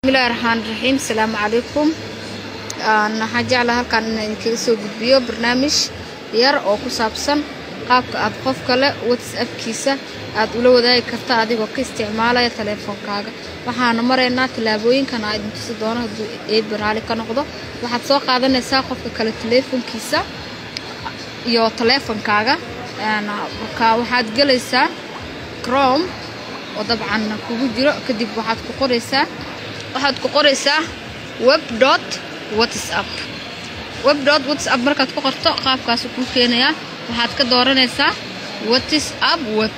bismillahi raxmaan raxiim asalaamu calaykum waxaan jeclaa halkaan inaan idinkaga soo gudbiyo barnaamij yar oo ku saabsan qaabka aad qof kale whatsappkiisa aad ula wadaagi karta adigoo ka isticmaalaya taleefonkaaga waxaana maraynaa tallaabooyinkan aa idin tusi doono hadduu eed baraali ka noqdo waxaad soo qaadanaysaa qofka kale taleefonkiisa iyo taleefonkaaga marka waxaad gelaysaa chrome oo dabcan kugu jiro kadib waxaad ku qoraysaa waxaad ku qoraysaa web dot whatsapp web dot whatsapp markaad ku qorto qaabkaasu kuu keenayaa waxaad ka dooranaysaa whatsapp web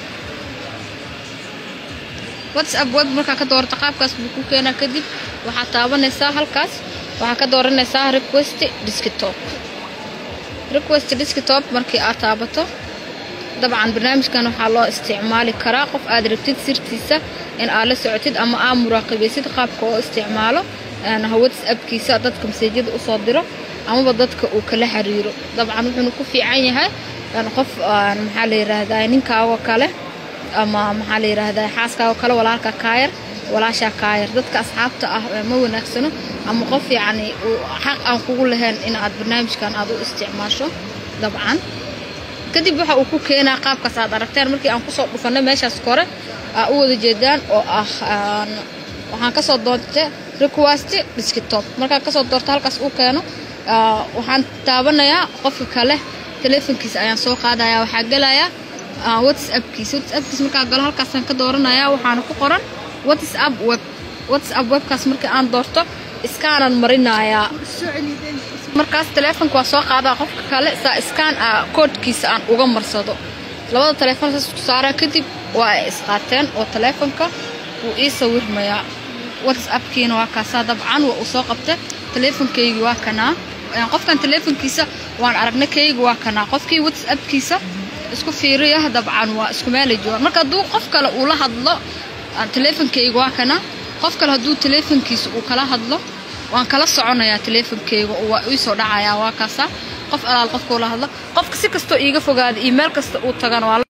whatsapp web markaa ka doorato qaabkaas buu kuu keenaa kadib waxaad taabanaysaa halkaas waxaad ka dooranaysaa request desktop request desktop markii aad taabato dabcan barnaamijkan waxaa loo isticmaali karaa qof aad rabtid sirtiisa in aad la socotid ama aad muraaqibaysid qaabka oo isticmaalo whatsappkiisa dadka maseejyada usoo diro amaba dadka uu kala xiriiro dabcan wuxuuna ku fiican yahay qof maxaa la yiraahdaa ninkaagoo kale ama maxaa la yiraahdaa xaaskaagoo kale walaalka kaayar walaashaa kaayar dadka asxaabta ah ma wanaagsano ama qof yacni xaq aan kugu lahayn in aad barnaamijkan aad u isticmaasho dabcan kadib waxa uu ku keenaa qaabkaas aad aragteen markii aan kusoo dhufanay meeshaas kore aa u wada jeedaan oo ah waxaan kasoo doontay request desktop markaan kasoo doorto halkaas uu keeno waxaan taabanayaa qofka kale taleefonkiisa ayaan soo qaadaya waxaa gelayaa whatsappkiisa whatsappkiisa markaa galo halkaasaan ka dooranaya waxaana ku qoran whatsapp web whatsapp webkaas markii aan doorto iskaanan marinayaa markaas taleefonka waa soo qaadaa qofka kale saa iskaan a koodhkiisa aan uga marsado labada taleefon saas ku saaraa kadib waa ay isqaateen oo taleefonka wuu ii sawirmayaa whatsappkiina waa kaasaa dabcan waa uu soo qabta taleefonkaygii waa kanaa qofkan taleefonkiisa waan aragna kayga waa kanaa qofkii whatsappkiisa isku fiiriya dabcan waa isku meelay joogaan marka hadduu qof kale uu la hadlo taleefonkayga waa kanaa qof kale hadduu taleefonkiisa uu kala hadlo waan kala soconayaa taleefonkeyga oo waa iisoo dhacayaa waa kaasaa qof alaal qofkuu la hadlo qofka si kastoo iiga fogaada iyo meel kasta uu tagana waa